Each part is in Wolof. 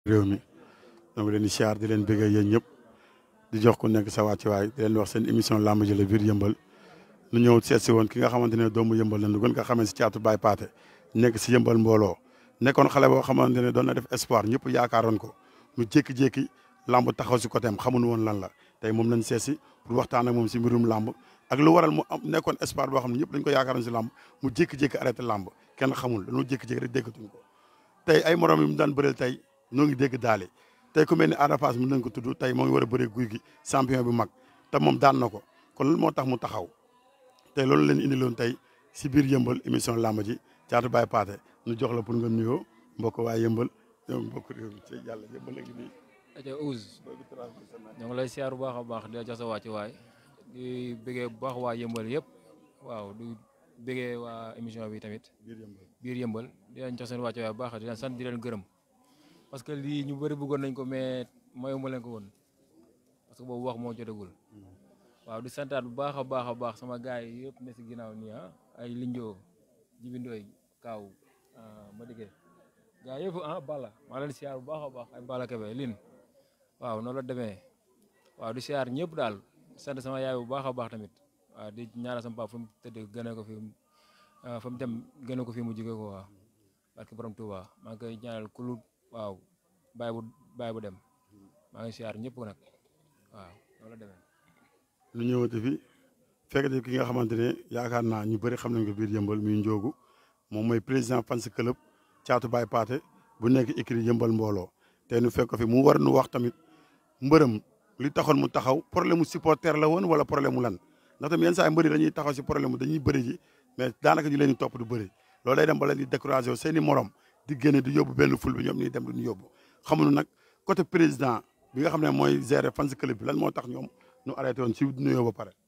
réew mi ñoo ngi leen di siyaar di leen bëggee yéen ñëpp di jox ku nekk sa wàccuwaay di leen wax seen émission làmb ji la biir yëmbal nu ñëw seet si woon ki nga xamante ne doomu yëmbal la nu gën ko xamee si caatu baay paate nekk si yëmbal mbooloo nekkoon xale boo xamante ne doon na def espoir ñëpp yaakaaroon ko mu jékki-jékki làmb taxaw si côté am xamuñu woon lan la tey moom lañ seet si pour waxtaan ak moom si mbirum làmb ak lu waral mu am nekkoon espoir boo xam ne ñëpp dañ ko yaakaaroon si làmb mu jékki-jékki arrêté làmb kenn xamul dañoo jékki-jékki rek déggatuñ ko tey ay morom yi mu daan bëreel tey ñoo ngi dégg daale tey ku mel ni Ada Fass mu nañ ko tudd tey moo ngi war a bëree guy gi champion bu mag te moom daan na ko kon loolu moo tax mu taxaw tey loolu leen indiloon tey si biir yëmbal émission làmb ji caatu baay paate ñu jox la pour nga nuyoo mbokk waa yëmbal ñoom mbokk réew mi ci yàlla yëmbal a ngi nii aja Ouz ñoo ngi lay siyaar bu baax a baax di la jox sa wàcc waay di bëggee bu baax waa yëmbal yëpp waaw di bëggee waa émission bi tamit biir yëmbal biir yëmbal di leen jox seen wàcc waay bu baax di leen sant di leen gërëm parce que lii ñu bëri bëggoon nañ ko mais mayuma leen ko woon parce que boobu wax moo jotagul waaw di santaat bu baax a baax a baax sama gars yi yëpp ne si ginnaaw nii ah ay linjoo jibindooy kaaw ma diggee gars yëpp ah bala maa leen siyaar bu baax a baax ay bala kebe lin waaw noonu la demee waaw di siyaar ñëpp daal sant sama yaay bu baax a baax tamit waaw di ñaanal sama papa fu mu tëdd gëne ko fi fa mu dem gëne ko fi mu jóge ko waaw barke borom Touba maa ngi koy ñaanal kulu waaw bàyyi bu bàyyi bu dem maa ngi siyaar ñëpp nag waaw noonu la demee lu ñëwati fi fekk ki nga xamante ne yaakaar naa ñu bëri xam nañ ko biir yëmbal muy njoogu moom mooy président fans club caatu baay paate bu nekk écrit yëmbal mbooloo te nu fekk ko fi mu war nu wax tamit mbërëm li taxoon mu taxaw problème mu supporter la woon wala problème mu lan ndax tamit yenn saa yi mbëri dañuy taxaw si problème mu dañuy bëri ji mais daanaka ñu leen di topp du bëri loolu day dem ba leen di découragé seen i morom di génne di yóbbu benn ful bi ñoom ñuy dem du ñu yóbbu xamuñu nag côté président bi nga xam ne mooy gérer fans club bi lan moo tax ñoom ñu arrêté woon si nuyoo ba pare.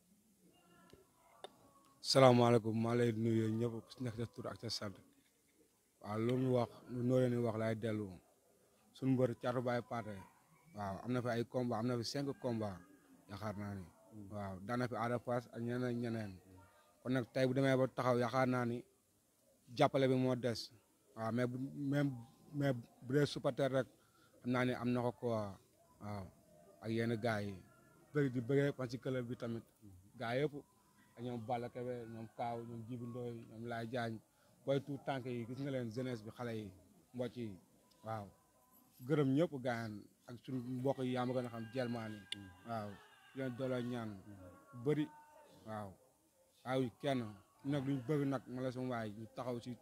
salaamaaleykum maa lay nuyu ñëpp ku si nekk sa tur ak sa sant waaw lu mu wax lu noo leen wax laay dellu suñu mbër caatu baay paate waaw am na fi ay combat am na fi cinq combat yaakaar naa ni waaw daan na fi Ada Fass ak ñeneen ñeneen kon nag tey bu demee ba taxaw yaakaar naa ni jàppale bi moo des waaw mais bu même mais bu dee supporter rek xam naa ni am na ko quoi waaw ak yenn gars yi bëri di bëggee fan si club bi tamit gars yëpp ak ñoom Balla Kebe ñoom Kaaw ñoom Jibi Ndoy ñoom Laay Jaañ booy tuut tànk yi gis nga leen jeunesse bi xale yi mbocc yi waaw gërëm ñëpp gaayan ak suñu mbokk yi yaa ma gën a xam jelmaan yi waaw leen dooloo ñaan bëri waaw waaw kenn nag luñ bëgg nag ma la sama waay ñu taxaw si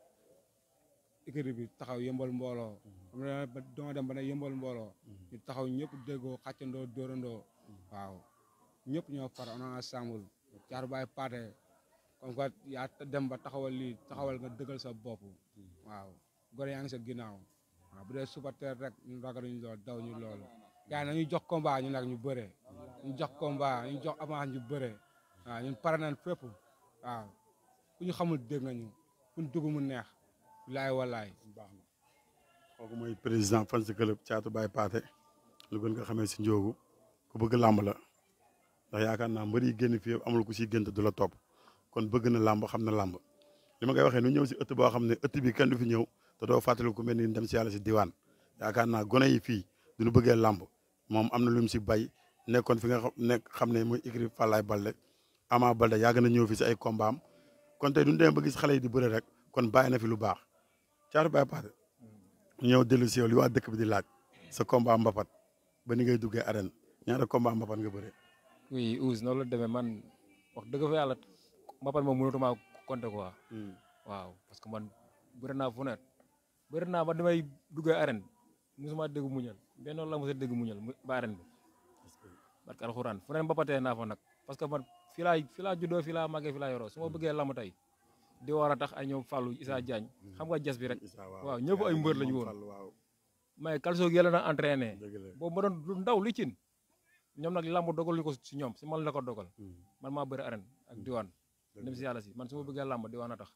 écurie bi taxaw yëmbal mbooloo dama dem ba ne yëmbal mbooloo ñu taxaw ñëpp déggoo xàccandoo dóorandoo waaw ñëpp ñoo far on ensemble caatu baay paate comme que yaa dem ba taxawal lii taxawal nga dëggal sa bopp waaw gore yaa ngi sa ginnaaw waaw bu dee supporter rek ñu ragaluñ lool daw ñu loolu gars yi nañu jox combat ñu nag ñu bëre ñu jox combat ñu jox avance ñu bëre waaw ñun pare nañ fépp waaw ku ñu xamul dégg nañu fu ñu dugg mu neex laay walaay baax na kooku mooy président fans club caatu baay paate lu gën nga xamee si njoogu ku bëgg làmb la ndax yaakaar naa mbër yi génn fii amul ku siy gént du la topp kon bëgg na làmb xam na làmb li ma koy waxee nu ñëw si ëtt boo xam ne ëtt bi kenn du fi ñëw te doo fàttali ku mel ni dem si yàlla si diwaan yaakaar naa gone yi fii duñu bëggee làmb moom am na lu mu si bay nekkoon fi nga xam nekk xam ne mooy écrit Fallaye Balde Ama Balde yàgg na ñëw fi si ay combat am kon tey duñu demee ba gis xale yi di bëre rek kon bàyyi na fi lu baax caatu baay paate ñëw dellu si yow li waa dëkk bi di laaj sa combat mbapat ba ni ngay duggee arène ñaata combat mbapat nga bëre oui Ouz noonu la demee man wax dëgg fa yàlla mbapat moom mënatuma compter quoi waaw parce que man bëri naa fu ne bëri naa ba damay duggee arène musuma dégg muñal benn la mos a dégg muñal ba arène bi parce que alxuraan fu ne mbapatee naa fa nag parce que man fii laa fii laa juddoo fii laa màggee fii laa yoroo su ma bëggee lamb tey di war a tax ay ñoom Fallou Issa Diagne xam nga jas bi rek waaw ñëpp ay mbër lañu woon mais calcio gi yàlla na entraîné boobu ma doon lu ndaw li cin ñoom nag lamb dogal ñu ko si ñoom si man la ko dogal man maa bëri arène ak diwaan dem si yàlla si man su ma bëggee lamb diwaan a tax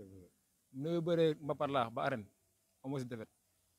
nu bëree mbapat laa ba arène amoo si defet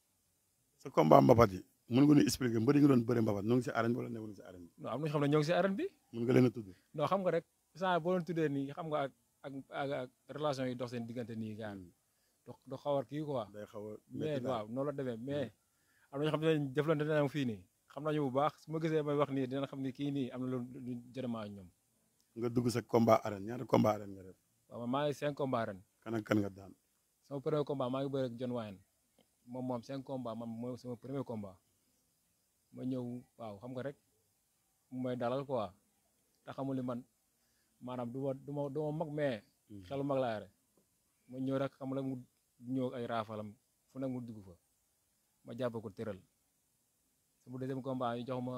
sa combat mbapat yi mën nga ñu expliquer mbëri nga doon bëre mbapat ñoo ngi si arène bi wala newuñu si arène bi non am nañu xam ne ñoo ngi si arène bi mën nga leen a tudd non xam nga rek saa boo leen tuddee nii xam nga ak ak ak relation yi dox seen diggante nii gaan do do xawar kii quoi day xaw a mais waaw noonu la demee mais am na ñoo xam ne jëflante nañu fii nii xam nañu bu baax su ma gisee may wax nii dina xam ni kii nii am na lu lu jërëmaa ak ñoom nga dugg sa combat arène ñaata combat arène nga def waaw man maa ngi cinq combat ren kan ak kan nga daan sama premier combat maa ngi bëre ak John Wayne moom moom cinq combat man mooy sama premier combat ma ñëw waaw xam nga rek mu may dalal quoi te xamul ni man maanaam du ma du ma du ma mag mais xelu mag laa yore ma ñëw rek xam la mu ñëw ak ay raafalam fu nekk mu dugg fa ma jàpp ko tëral sama deuxième combat ñu jox ma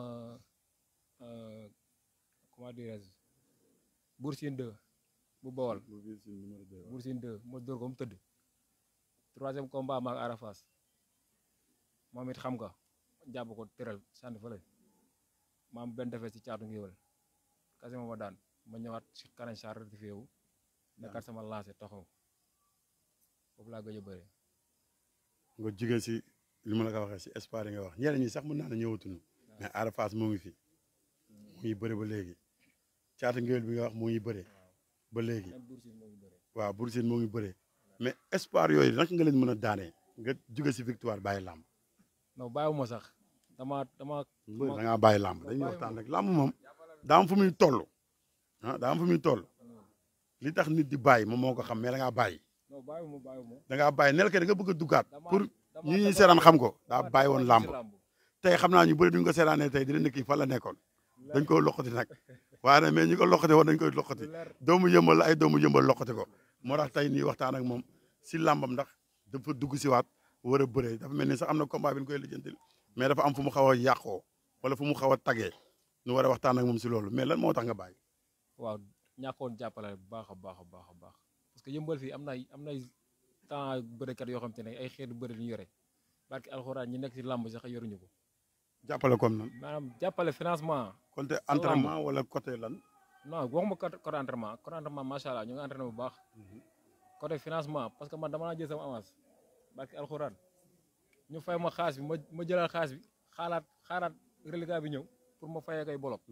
euh, comment dirais-je Bour Sine 2 bu Bawol bu biir si numéro deux waaw. Bour Sine 2 ma dóor ko mu tëdd troisième combat maak Arafas moom it xam nga jàpp ko tëral sànni fële ma am benn defee ci caatu ngéwél kasi ma ma daan ma ñëwaat si kanam char rectifié wu nekkaat sama lancé taxaw foofu laa gëj a bëre nga jugee si li ma la ko waxee si espoir yi nga wax ñeneen ñi sax mën naa ne ñëwatuñu mais Ada Fass moo ngi fi mu ngi bëre ba léegi caata ngéwél bi nga wax moo ngi bëre ba léegi même Bour Sine moo ngi bëre waaw Bour Sine moo ngi bëre mais espoir yooyu naka nga leen mën a daanee nga jugee si victoire bàyyi làmb non bàyyiwuma sax dama dama mbër da ngaa bàyyi làmb dañuy waxtaan rek làmb moom daa am fu muy toll ah daa am fu muy toll li tax nit di bàyyi moom moo ko xam mais da ngaa bàyyi non bàyyiwuma bàyyiwuma da ngaa bàyyi nel ke da nga bëgg a duggaat dama pour dama- ñi ñuy dama- seeraan xam ko daa dama- bàyyi woon dama làmb gis tey xam naa ñu bëri duñ ko seeraanee tey dina nekk fan la nekkoon dañ ko loqati nag waaye nag mais ñi ko loqati woon dañ koy loqati lu leer doomu yëmbal la ay doomu yëmbal loqati ko moo tax tey nii waxtaan ak moom si làmbam ndax dafa dugg si waat war a bëree dafa mel ni sax am na combat bi ñu koy lijjantil mais dafa am fu mu xaw a yàqoo wala fu mu xaw a tagee ñu war a waxtaan ak moom si loolu mais lan moo tax nga bàyyi waaw ñàkkoon jàppale bu baax a baax a baax a baax parce que yëmbal fii am na ay am na ay temps bërekat yoo xam te ne ay xeetu bëre ñu yore barki alxuraan ñi nekk si làmb sax yoruñu ko jàppale comme nan maanaam jàppale financement côté entraînement wala côté lan non waxuma côté côté entraînement côté entraînement macha allah ñu ngi entraîné bu baax côté financement parce que man dama naa jël sama avance barki alxuraan ñu fay ma xaas bi ma ma jëlal xaas bi xaalaat xaaraat reliquat bi ñëw pour ma fayee koy bolok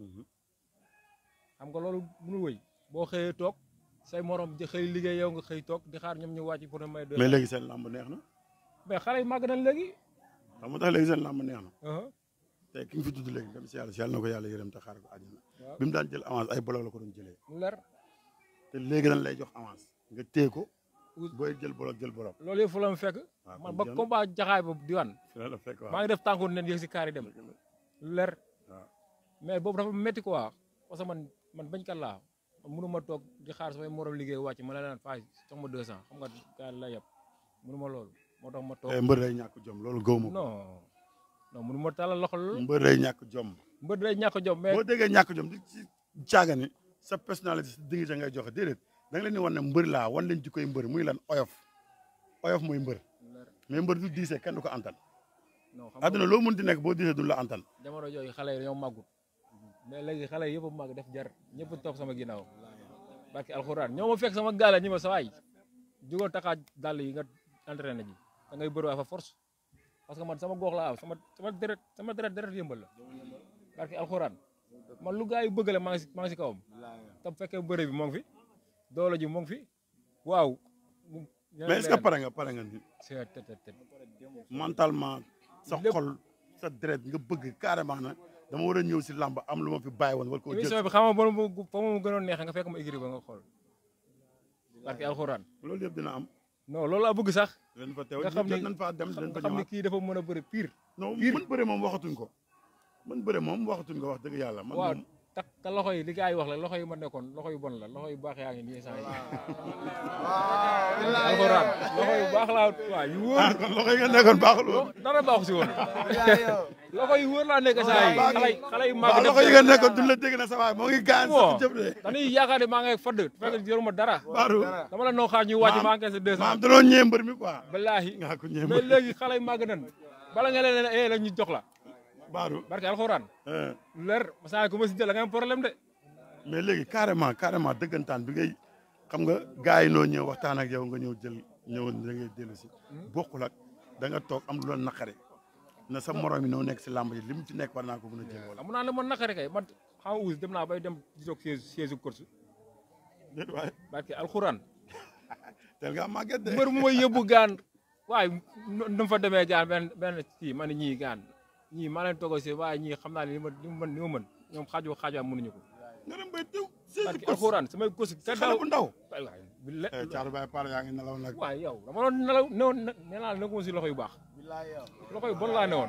xam nga loolu mënul wëy boo xëyee toog say morom di xëy liggéey yow nga xëy toog di xaar ñoom ñu wàcc pour ne may doy mais léegi seen làmb neex na mais xale yi màgg nañ léegi xam nga tax léegi seen làmb neex na uh-huh. tey ki nga fi tudd léegi dem si yàlla si yàlla na ko yàlla yërëm te xaar ko àjjana waaw bi mu daan jël avance ay bolok la ko doon jëlee lu leer te léegi dañ lay jox avance nga téye ko Ouz- booy jël bolok jël bolok loolu yëpp fu la mu fekk waaw man kon ba jeex na. combat jaxaay ba diwaan fi la la fekk waaw maa ngi def tànku nen yëg si kaar yi dem lu leer waaw mais boobu dafa métti quoi parce que man man bañkat laa man mënu ma toog di xaar samay morom liggéey wàcc ma la naan faay jox ma 200 xam nga gars yi la yeb mënu ma loolu moo tax ma toog Eh, mbër day ñàkk jom loolu gëw ma ko non non mënu ma tàllal loxo loolu mbër day ñàkk jom mbër day ñàkk jom mais boo déggee ñàkk jom di ci caaga ni sa personnalité si dignité ngay joxe déedéet da nga leen di wan ne mbër laa wan leen ci koy mbër muy lan oyof oyof mooy mbër mais mbër du diisee kenn du ko antan non xam nga àdduna loo mën di nekk boo diisee du la antan jamono jooju xale yi dañoo màggut mais léegi xale yi yëpp a màgg def jar ñëpp a topp sama ginnaaw barki alxuraan ñoo ma fekk sama gaale ñi ma sa waay jugal taxaaj dàll yi nga entraîné ji da ngay bëri waay fa force parce que man sama gox laa am sama sama deret sama deret deret yëmbal la barki alxuraan man lu gaa yi bëgg la maa ngi si maa ngi si kawam tam fekkee bëre bi moo ngi fi doole ji moo ngi fi waaw mu- mais est-ce que pare nga pare nga ni c'est tet tet tet mentalement sa Lépp. xol sa deret nga bëgg carrément na dama war a ñëw si làmb am lu ma fi bàyyi woon war koo jël émission bi xam nga ba mu fa mu gënoon neexee nga fekk ma écrit ba nga xool barki alxuraan loolu yëpp dina am non loolu laa bëgg sax leen fa teew nga xam jot ni- nañ faa dem nga leen fa xam ni ñëwaat kii dafa mën a bëri pire. non pire. mën bëre moom waxatuñ ko mën bëre moom waxatuñ ko wax dëgg yàlla man waaw moom te te loxo yi li gars yi wax la loxo yi ma nekkoon loxo yu bon la loxo yu baax yaa ngi nii saa yi. alxuraan loxo yu baax laa waaw yu wóor ah kon loxo yi nga nekkoon baaxul woon dara baaxu si woon loxo yu wóor laa nekk saa yi xale yi xale yi waaw màgg loxo yi nga nekkoon duñ la dégg na sa waay moo ngi gaañ bon sax jëf de dañuy yaakaar ne maa ngi fadd fekk yoruma dara baaru dama la noo xaar ñu wàcc Maam- maa ngi sa deux maam cent danoo ñee mbër mi quoi ballaahi nga ko ñee mais mbër léegi xale yi màgg nan bala nga leen ne eh la ñu jox la baaru barke alxuraan eh. leer saa ku ma si jël da nga am problème de mais léegi carrément carrément dëggantaan bi ngay xam nga gars yi noo ñëw waxtaan ak yow nga ñëw jël ñëw da ngay dellu si bokkul ak da nga toog am lu la naqare na sa morom yi noo nekk si làmb ji li mu ci nekk war naa ko mën a jël wala amu naa la man naqari kay man xam nga uus dem naa bay dem di toog siège siège u course déet waaye barke alxuraan tel nga màgget de mbër mu may yóbbu gaan waaye nu nu mu fa demee gaan benn benn kii ma ne ñii gaan ñii maa leen toog si waaye ñii xam naa ne li ma li ma mën li ma mën ñoom xaaju xaaju am mënuñu ko. nga dem bay teew parce que alxuraan samay gos te xale daaw bu ndaw waay waay bi le Thiatou Baye Pathé yaa ngi nelaw nag waaye yow dama doon nelaw newoon nee naa la nekkuma si loxo yu baax loxo yu bon laa newoon.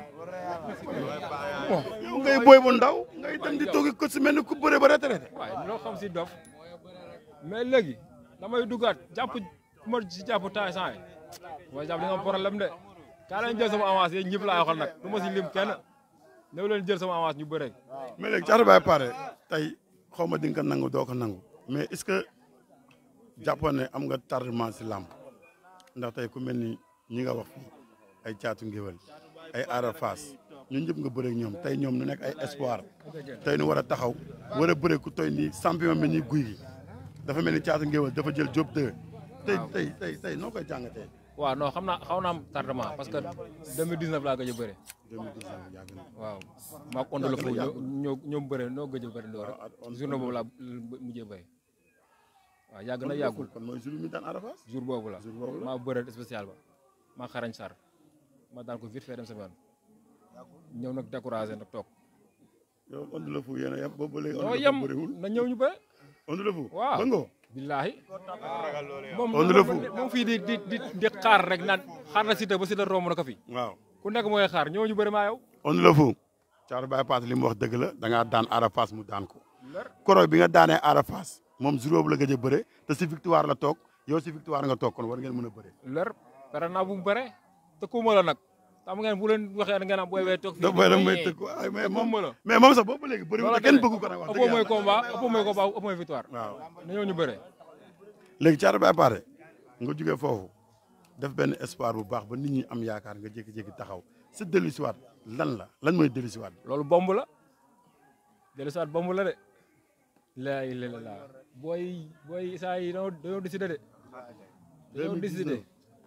bon yow ngay boy bu ndaw ngay dem di toogi ko si mel ni ku bëre ba retraité waaye loo xam si dof mais léegi damay duggaat jàpp ku ma si jàpp temps sant yi mooy jàpp di nga am problème de kaa leen jël sama avance yéen ñëpp laa waxal nag du ma si lim kenn ñëw leen jël sama avance ñu bëre. mais léegi Thiatou Baye Pathé tey xaw ma di nga ko nangu doo ko nangu mais est-ce que jàppoon ne am nga tardement si làmb ndax tey ku mel ni ñi nga wax fii ay caatu ngéwél ay aara faas ñun ñëpp nga bëre ak ñoom tey ñoom ñu nekk ay espoir tey ñu war a taxaw war a bëre ku toy nii champion mel ni guy gi dafa mel ni caatu ngéwél dafa jël job deux tey tey tey tey noo koy jàngatee waaw non xam naa xaw naa am tardement parce que 2019 laa gëj a bëre 2019 yàgg na waaw maa ko ondal foofu ñoo ñoo ñoom bëre noo gëj a bëre ndoor journée boobu laa mujjee bëre waaw yàgg na yàggul kon mooy jour bi mi daan aara faas jour boobu la jour boobu la maa bëre spécial ba maa xarañ sar ma daan ko vite fait dem sama yoon ñëw nag découragé nag toog yow Onde le Fou yéen a yem boobu ba léegi ñoo Onde le yem Fou bëriwul na ñëw ñu bëre Onde le Fou Waaw. ba ngoo billaahi moom Onde le Fou. moom fii di di di di xaar rek naan xaar na Siteu ba Siteu romb na ko fi waaw ku nekk mooy xaar ñëw ñu bëre maa yow Onde le Fou Thiatou Baye Pathé li mu wax dëgg la da ngaa daan Ada Fass mu daan ko koroog bi nga daanee Ada Fass moom jour boobu la gëj a bëre te si victoire la toog yow si victoire nga toog kon war ngeen mën a bëre lër pare naa bu mu bëre te kuuma la nag xam ngeen bu leen waxee ngeen am booy bee toog fii da boy da may tëgg ay mais moom kuuma la mais moom sax boobu ba léegi bëriwul te kenn bëggu ko nag wax ëppoo dëgg mooy yàlla combat ëppoo mooy combat ëppoo mooy victoire waaw na ñëw ñu bëre léegi Thiatou Baye Pathé nga jógee foofu def benn espoir bu baax ba nit ñi am yaakaar nga jékki-jékki taxaw sa dellu siwaat lan la lan mooy dellu siwaat loolu bomb la dellu saat bomb la de laa ilaaha illallaah booy booy saa yi dañoo dañoo décidé de dañoo décidé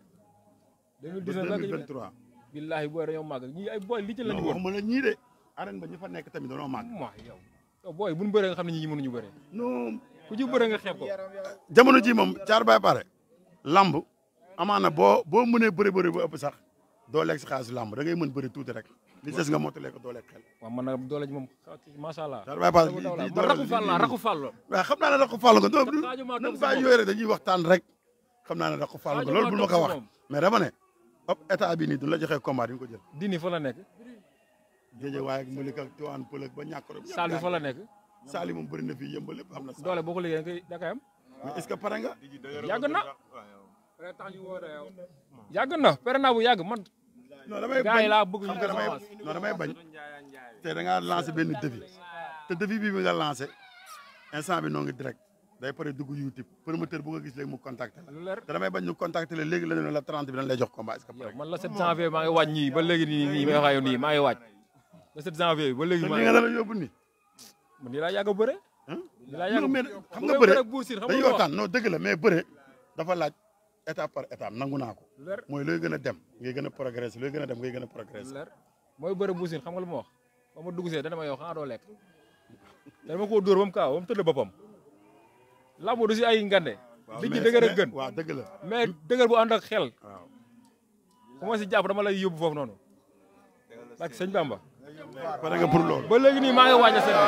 2019 la 2023 billaahi booy dañoo màgg ñii ay booy li ci la ñu non woon waxuma la ñii de arène ba ñu fa nekk tamit dañoo màgg waaw yow yow booy bu ñu bëree nga xam ne ñii mënuñu bëree non ku ci bëree nga xeeb ko jamono ji moom Thiatou Baye Pathé lamb amaana boo boo mënee bëri bëri ba ëpp sax doo lekk si xaalis lamb da ngay mën bëri tuuti rek li des nga mottalee ko doo lekk xel waaw man nag doole ji moom macha allah. Thiatou Baye Pathé dama daw la lii man raxu fall la raxu fall la. waaw xam naa ne raxu fàll nga non xaaju maa nan toog si bàyyi moom. yooyu rek dañuy waxtaan rek xam naa ne raxu fàll nga xaaju loolu maa bul ma toog ko si wax moom. mais dama ne hop état bi nii du la joxee combat di nga ko jël dini fa la nekk. géej waaye ak Malick ak Tivaouane Peulh ak ba ñàkk rek saal bi fa la nekk. Saali moom bëri na fii yëmbal lépp am na saal doole boo ko liggéey da koy da koy am. mais est-ce que pare nga yàgg na. yàgg na pere naa bu yàgg man. non damay gars yi bañ laa bëgg xam ñu nga damay avance. non damay bañ te da ngaa lancé benn défi te défi bii bi nga lancé instant bi noo ngi direct day pare dugg YouTube promoteur bu nga gis léegi mu contacté la lu leer te damay bañ ñu contacté la léegi la ne la 30 bi dañ lay jox combat est-ce que pare yow man la 7 janvier maa ngi waaj ñii ba léegi nii nii may wax yow nii maa ngi waaj. le 7 janvier ba léegi te maa li ngi nga la yóbbu nii man nii laa yàgg a bëre. ah nii laa yàgg non a mais xam bu nga may bëre bëre ak Bour Sine xam nga dañuy lu ma wax. waxtaan non dëgg la mais bëre dafa laaj étape par étape nangu naa ko lu leer mooy looy gën a dem ngay gën a progresser looy gën a dem ngay gën a lu progresser leer mooy bëre Bour Sine xam nga lu ma wax ba ma dugg see dana ma yow xanaa doo lekk te dama koo dóor ba mu kaaw ba mu tëdd boppam lambo du si ay ngande waaw li ci mais- dëgër ak mais- gën waaw dëgg la mais dëgër bu ànd ak xel waaw ku ma si jàpp dama lay yóbbu foofu noonu parce que sëñ Bamba pare nga pour loolu ba léegi nii maa ngi waaj a seet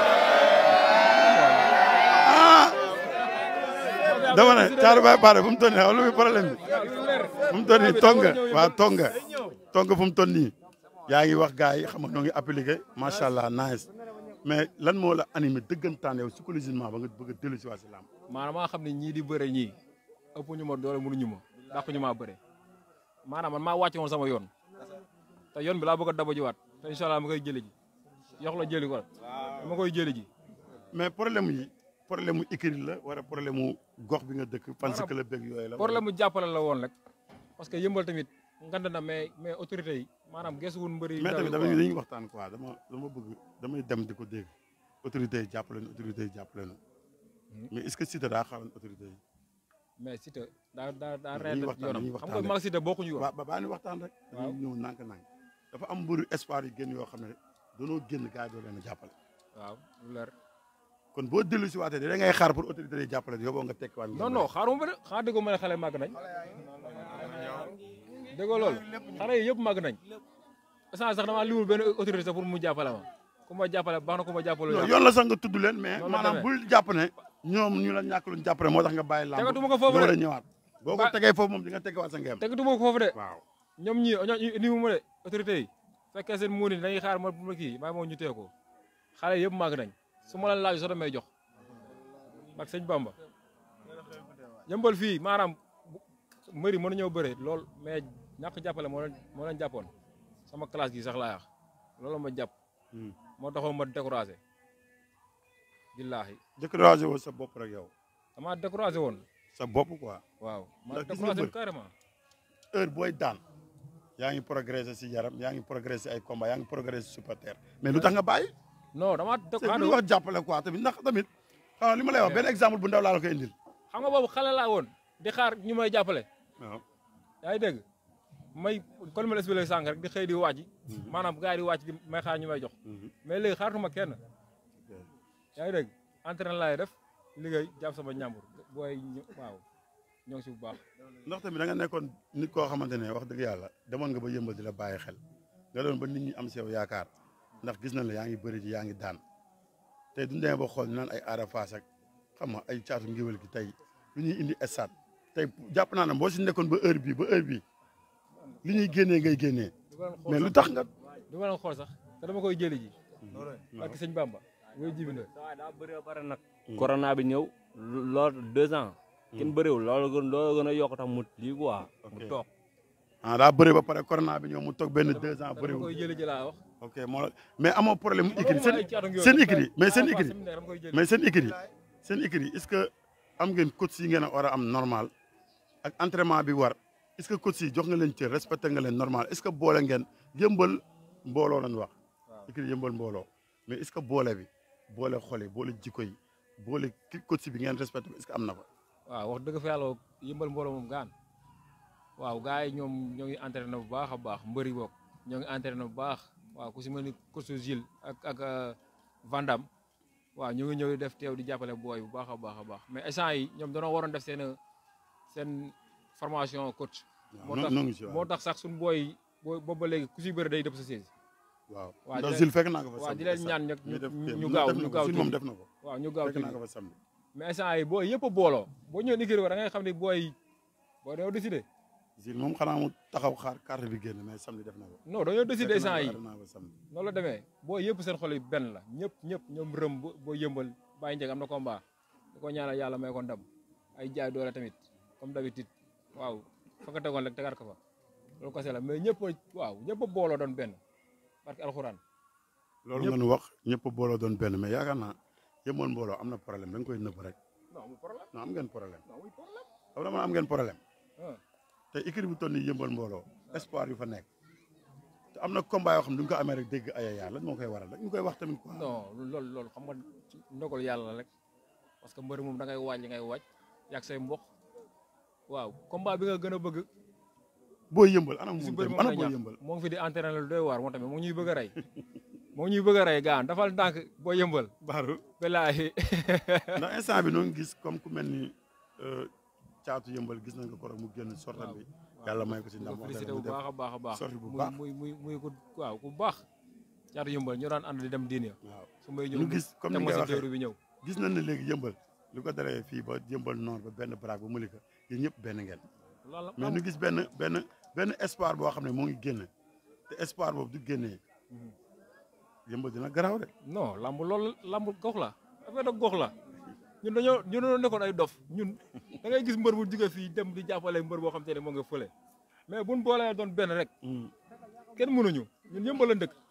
dama ne Thiatou Baye Pathé fu mu toll nii xam lu muy problème bi fu mu toll nii tonga waaw tonga tonga fu mu toll nii yaa ngi wax gars yi xam nga noo ngi appliqué macha allah nice mais lan moo la animé dëggantaan yow psychologiquement ba nga bëgg a dellu si waa si làmb maanaam maa xam ne ñii di bëre ñii ëpp ñu ma doole mënuñu ma dàq ñu maa bëre maanaam man maa wàcce woon sama yoon te yoon bi laa bëgg a daba jiwaat te incha allah ma koy jëli ji yox la jëli ko ma koy jëli ji mais problème yi problème mu écrit la wala problème mu gox bi nga dëkk parce que la bëgg yooyu la problème mu jàppale la woon rek parce que yëmbal tamit ngand na mais mais autorité yi maanaam gesuwul mbëri mais tamit ndaw dama yi quoi. dañuy waxtaan quoi dama dama bëgg damay dem di ko dégg autorités yi jàppale nu autorités yi jàppale nu mais est-ce que Siteu daa xaroon autorités yi mais Siteu daa daa daa Dañuy reer waxtaan, yoonam dañuy xam waxtaan nga mag Siteu bokkuñu yoon waaw ba baa ni waxtaan rek Waaw. dañuy ñëw nànk-nànk dafa am mbëru espoir yu génn yoo xam ne danoo génn gars yi doo leen a jàppale waaw lu leer kon boo dellu si waatee da ngay xaar pour autorités yi jàppale yow boo nga tekkiwaat non non xaaruma ba de xanaa déggoo ma ne xale màgg nañ déggoo loolu xale yi yëpp màgg nañ instant sax damaa liwul benn autorité sax pour mu jàppale ma ku ma jàppale baax na ku ma jàppale non yoon la sax nga tudd leen mais Noonu la maanaam demee. bul jàpp ne ñoom ñu la ñàkk luñ jàpp ne moo tax nga bàyyi lamb tegatuma ko foofu nga war a de ñëwaat boo ko Ba- tegee foofu moom di nga tegewaat sa ngeem tegatuma ko foofu de waaw ñoom ñii ñoo indi mu ma de autorité yi fekkee seen muuni dañuy xaar ma bu ma kii maa moom ñu tee ko xale yëpp màgg nañ su ma la laaj soo damay jox ak sëñ Bamba yëmbal fii maanaam mbëri mën ñëw bëre lool mais ñàkk jàppale moo leen moo leen jàppoon sama classe gi sax laa wax loolu ma jàpp moo taxoon ma découragé billaahi découragé woo sa bopp rek yow dama découragé woon sa bopp quoi waaw ma Ndax gis nga découragé mbër. carrément heure booy daan yaa ngi progressé si yaram yaa ngi progressé ay combat yaa ngi progressé si supporter mais lu tax nga bàyyi non dama c'est bu découragé ñu wax jàppale quoi tamit ndax tamit xam nga li ma lay wax benn exemple bu ndaw laa la koy indil xam nga boobu xale laa woon di xaar ñu may jàppale waaw yaa ngi dégg may kon ma la expliqué sànq rek di xëy di wàcc maanaam gars yi di wàcc di may xaar ñu may jox mais léegi xaaratuma kenn yaa ngi dégg entraînement laay def liggéey jàpp sama ñàmbur booy ñu- waaw ñoo ngi si bu baax ndax tamit da nga nekkoon nit koo xamante ne wax dëgg yàlla demoon nga ba yëmbal di la bàyyi xel nga doon ba nit ñi am si yow yaakaar ndax gis nañ la yaa ngi bëri ji yaa ngi daan tey duñ demee ba xool ñu naan ay aada faas ak xam nga ay caatu ngiwal gi tey lu ñuy indi stade tey jàpp naa ne boo si nekkoon ba heure bii ba heure bii li ñuy génnee ngay génnee du ma leen xool mais lu sax tax nga du ma leen xool sax te dama koy jëli ji parce que sëñ Bamba woy jibi na waaw daa bëri ba pare nag. corona bi ñëw loolu deux ans. kenn bëriwul loolu gën loolu gën a yokk tax mu lii quoi. mu Ok. toog. ah daa bëri ba pare corona bi ñëw mu toog benn deux ans dama bëriwul koy jëli ji laa wax ok moo la mais amoo problème mu écrit seen ay caatu ngi seen yoon. écrit mais seen Ah, écrit séminaire dama koy jëli. mais seen écrit seen écrit est-ce que am ngeen coach yi ngeen a war a am normal ak entraînement bi war est-ce que coach yi jox nga leen cër respecté nga leen normal est-ce que boole ngeen yëmbal mbooloo lañ wax écrit yëmbal mbooloo mais est-ce que boole bi boole xol yi boole jikko yi boole ki coach bi ngeen respecté ko est-ce que am na fa waaw wax dëgg fa yàlla yëmbal mbooloo moom gaan waaw gars yi ñoom ñoo ngi entraîné bu baax a baax mbëri boog ñoo ngi entraîné bu baax waaw ku si mel ni coach Gilles ak ak euh, Vandam waaw ñu ngi ñëw di def teew di jàppale booy bu baax a baax a baax mais instant yi ñoom dañoo waroon def seen seen formation coach moo waaw tax noo ngi si moo waaw tax sax suñu booy booy boobu ba léegi ku si bëri day dëpp sa siège waaw waa ndax di Zil fekk naa ko fa waaw samedi di leen stade. ñaan nag Muy def ñu- kii, ñu moom gaaw def na ñu ko, gaaw Zil moom tuuti. def na ko waaw ñu gaaw fekk naa tuuti ko fa samedi mais instant yi booy yëpp a booloo boo ñëwee ni kii war da ngay xam ne booy boo dañoo décidé Zil moom xanaa mu taxaw xaar carte bi génn mais samedi def na ko non dañoo décidé fekk naa instant ko, yi naa ko samedi noonu la demee boo yëpp seen xol yi benn la ñëpp ñëpp ñoom rëm bo- boo yëmbal bàyyi njëg am na combat da ko ñaanal yàlla may ko ndam ay jaay doole tamit comme d'habitude waaw fa nga tegoon rek tegaat ko fa loolu kese la mais ñëpp a waaw ñëpp a booloo doon benn parce que alxuraan loolu ñëpp- nga nu wax ñëpp booloo doon benn mais yaakaar naa yëmoon mbooloo am na problème da nga koy nëbb rek non amul problème non am ngeen problème non amul problème xam nga am ngeen problème ah te équipe bu toll nii yëmbal mbooloo espoir yu fa nekk te am na combat yoo xam ne du nga ko amee rek dégg ayaya lan moo koy waral rek ñu koy wax tamit quoi. non loolu loolu xam nga ci ndogal yàlla la rek parce que mbëri moom da ngay waaj li ngay waaj yàgg say mbokk waaw combat bi nga gën a bëgg boo yëmbal ana si moom bëri tamit moom ana lay boo ñàkk yëmbal moo ngi fi di entraîné lu doy waar moom tamit moo ngi ñuy bëgg a rey moo ngi ñuy bëgg a rey gaan dafal ndànk boo yëmbal baaru belaahi ndax instant bi noo ngi gis comme ku mel ni euh, caatu yëmbal gis nañ ko koro mu génn sortam bi yàlla may ko si ndam ko wax félicité dëgg bu mu def baax a baax a baax sorti bu muy baax. muy muy muy ku waaw ku baax caatu yëmbal ñu daan ànd di dem diine waaw su may ñëw ñu gis comme ni teg ma nga si waxee teeru bi ñëw gis nañ ne léegi yëmbal lu ko daree fii ba yëmbal nord ba benn baraak ba Malika yéen ñëpp benn ngeen loolu la mais ñu gis benn benn benn espoir boo xam ne moo ngi génn te espoir boobu du génnee yëmbal dina garaaw de non lamb loolu lamb gox la affaire de gox la ñun dañoo ñun dañoo nekkoon ay dof ñun da ngay gis mbër bu jóge fii dem di jàppale mbër boo xam te ne moo nga fële mais buñ boolee doon benn rek kenn mënuñu ñun yëmbal la dëkk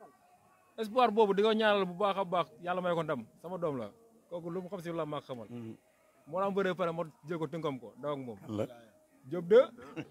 espoir boobu di ko ñaanal bu baax a baax yàlla may ko ndam sama doom la kooku lu mu xam si la maa xamal moo daan bëree pare ma jël ko tënkam ko daw ak moom la Diop de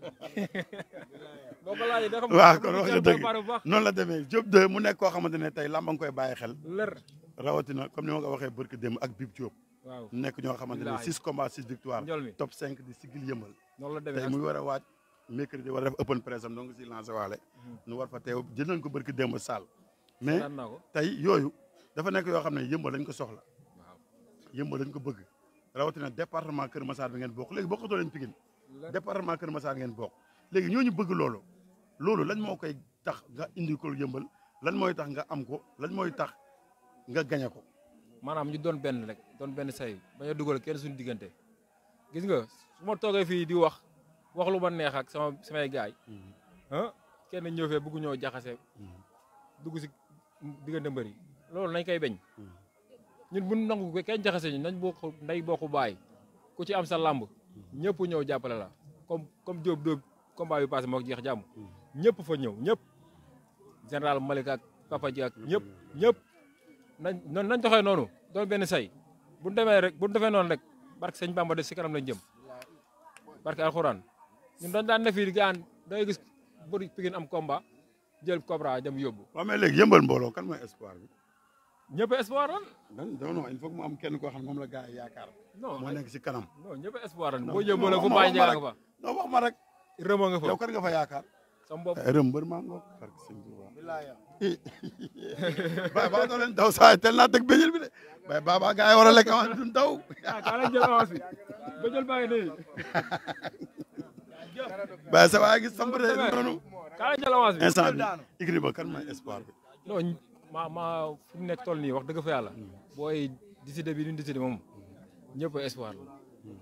boo ko laajee da xam waaw kon wax nga dëgg préparé bu baax noonu la demee Diop de mu nekk koo xamante ne tey lamba nga koy bàyyi xel lër rawatina comme ni ma ko waxee barki démb ak Bib Diop waaw nekk ñoo xamante ne Billaahi. six combats six victoire njol mi top cinq di sigil yëmbal noonu la tey demee muy war a waaj mercredi war a def open press am donc si lancé waale nu war fa teew jël nañ ko barki démb Sall mais daan naa ko tey yooyu dafa nekk yoo xam ne yëmbal lañ ko soxla waaw yëmbal lañ ko bëgg rawatina département Kër Massar bi ngeen bokk léegi bokkatoo leen Pikine lër département Kër Massar ngeen bokk léegi ñooñu bëgg loolu loolu lan moo koy tax nga indi ko yëmbal lan mooy tax nga am ko lan mooy tax nga gañe ko maanaam ñu doon benn rek doon benn say bañ a dugal kenn suñu diggante gis nga su ma toogee fii di wax wax lu ma neex ak sama samay gaay ah kenn ñëw fee bëgg ñoo jaxase dugg si diggante mbëri loolu nañ koy beñ ñun bu nangu ko kenn jaxase ñu nañ bokk nday bokku baay ku ci am sa lamb ñëpp ñëw jàppale la comme comme Diop Diop combat bi passé moo jeex jàmm ñëpp fa ñëw ñëpp général Malick ak Papa Ji ak ñëpp ñëpp nañ noonu nañ doxee noonu doon benn say bu ñu demee rek bu ñu defee noonu rek barke sëñ Bamba de si kanam lañ jëm barke alxuraan ñun dañ daan ne fii di gaan da ngay gis bëri Pikine am combat jël Cobra dem yóbbu waaw mais léegi yëmbal mbooloo kan mooy espoir bi ñëpp espoir lan non non non il faut que mu am kenn koo xam ne moom la gars yi yaakaar non moo nekk si kanam non ñëpp espoir lan Non, boo yóbbu la non, fu non, bàyyi wax ma njëkk nga fa non wax ma rek rëma nga fa yow kan nga fa yaakaar sama bopp rëm mbër maa ngoog barke sëñ Tuubaa baay baa doo leen daw saa tel naa teg béjjël bi de baay baaba gars yi war a lekk avance duñ daw ah kaa lañ jël avance bi ba jël bàyyi nii baay sa waay gis samp de noonu kaa lañ jël avance bi instant bi igri ba kan mooy espoir bi non ma ma fu mu nekk toll nii wax dëgg fa yàlla booy décidé bi duñ décidé moom ñëpp espoir la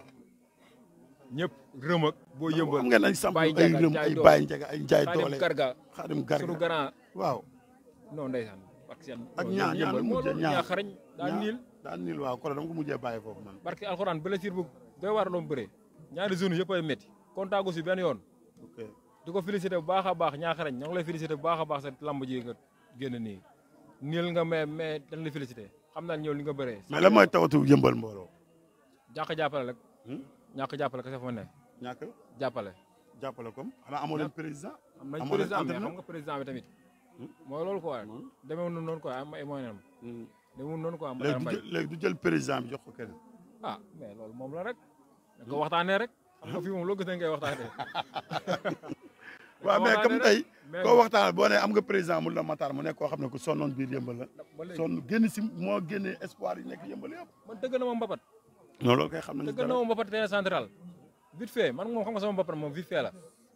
ñëpp rëm ak boo yëmbal xam ngeen ay samp Baye ay Ndiaga, rëm Ndiaye ay doole. baay njega ay njaay Xaadim doole Garga xaadim sunu garga grand waaw non ndeysaan ak seen ak non, ñaa ñoom ñaa yëmbal nu moo mujjee loolu ñaa ñaa xarañ daa ñaa- niil daan niil waaw koro dama ko mujjee bàyyi foofu man barke alxuraan blessure bu doy waar doon bëree ñaari zone yëpp ay métti kontaagu si benn yoon ok di ko félicité bu baax a baax ñaa xarañ ñoo ngi lay félicité bu baax a baax sa lamb ji nga génn nii niil nga mais mais dañ la félicité xam naa ñëw li nga bëree mais lan mooy tawatu yëmbal mbooloo ñàkk jàppale rek Hmm? ñàkk jàppale kese fa ma ne ñàkk jàppale jàppale comme xanaa amoo leen président am nañ Amoo leen président mais entraîneur? xam nga président bi tamit mooy loolu quoi demeewul noonu noonu quoi am ay moyen am demeewul noonu quoi am léegi du mbay jël léegi du jël président bi jox ko keneen ah mais loolu moom la rek da ko waxtaanee rek xam nga fii moom loo gis ne ngay waxtaanee waaw mais waxtaanee comme rek. tey mais koo waxtaan boo ne am nga président mu la Matar mu nekk koo xam ne ku sonnoon biir yëmbal la ba léegi sonn génn si moo génnee espoir yi nekk yëmbal yëpp man dëgg na ma mbapat non loolu kay xam nañu dëgg na ma mbapat terrain central vite fait man moom xam nga sama mbapat moom vite fait la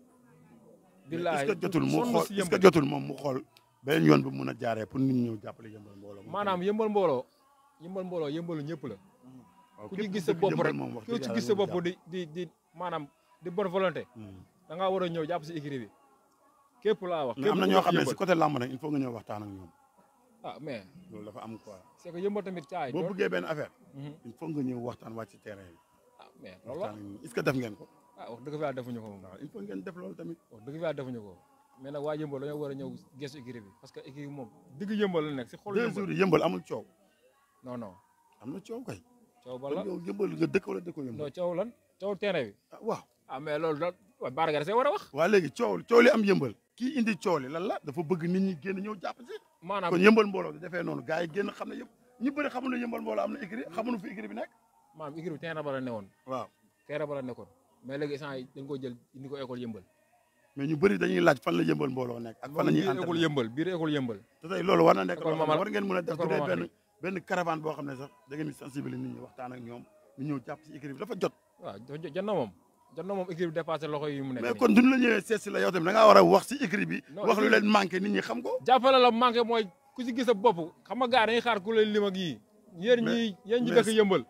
est-ce que jotul mu sonn xool si est-ce que yëmbal. jotul moom mu xool beneen yoon bi mun a jaaree pour nit ñi ñëw jàppale yëmbal mbooloo maanaam yëmbal mbooloo yëmbal mbooloo yëmbalu ñëpp la waaw ku képp ci gis sa dëkk bopp yëmbal rek moom wax ku dëgg ci yàlla gis sa nañu bopp di di di maanaam di bonne volonté jàpp. Hmm. da ngaa war a ñëw jàpp si écurie bi képp laa wax mais képp am na ku ñoo wax xam ne si yëmbal. côté làmb nag il faut nga ñëw waxtaan ak ñoom ah mais loolu dafa am quoi c'est que yëmbal tamit caay boo doon bëggee benn affaire Mhm. il faut nga ñëw waxtaan wàcc ci terrain bi ah mais loolu la waxtaan ak ñoom est-ce que def ngeen ko ah wax dëgg fa yàlla defuñu ko moom waaw il faut ngeen def loolu tamit wax dëgg fa yàlla defuñu ko mais nag waa yëmbal dañoo war a ñëw gestu écurie bi parce que écurie bi moom digg yëmbal la nekk si xol deux yëmbal jours yi yëmbal amul coow non non am na coow kay coow ba la kon yow yëmbal nga dëkk wala dëkkoo yëmbal non coow lan coow terrain bi ah waaw ah mais loolu da waaw Bara Gaye see war a wax waa léegi coow coow li am yëmbal kii indi coow li lan la dafa bëgg nit ñi génn ñëw jàpp si maanaam kon yëmbal mbooloo di defee noonu gars yi génn xam ne yëpp ñu bëri xamul ne yëmbal mbooloo am na écrit xamuñu fi écrit bi nekk maanaam écurie bi terrain ba la newoon waaw terrain ba la nekkoon mais léegi instant yi dañ ko jël indi ko école yëmbal mais ñu bëri dañuy laaj fan la yëmbal mbooloo nekk ak fan la ñuy biir école entraîné yëmbal biir école yëmbal te tey loolu war na nekk École loo xam ne Mamal- war ngeen mën a def École bu dee Mamal benn benn caravane boo xam ne sax da ngeen di sensibiliser nit ñi waxtaan ak ñoom ñu ñëw jàpp si écrit bi dafa jot waaw dafa jot jot na moom jot na moom écurie bi dépassé loxo yi mu nekk mais nii. kon duñu la ñëwee seet si la yow tamit da ngaa war a wax si écrit bi Non, wax lu écrit leen manqué nit ñi xam ko jàppale la manqué mooy ku si gis sa bopp xam nga gars dañuy xaar ku leen lim ak yii yéen Mais- ñii yéen ñi mais- dëkk yëmbal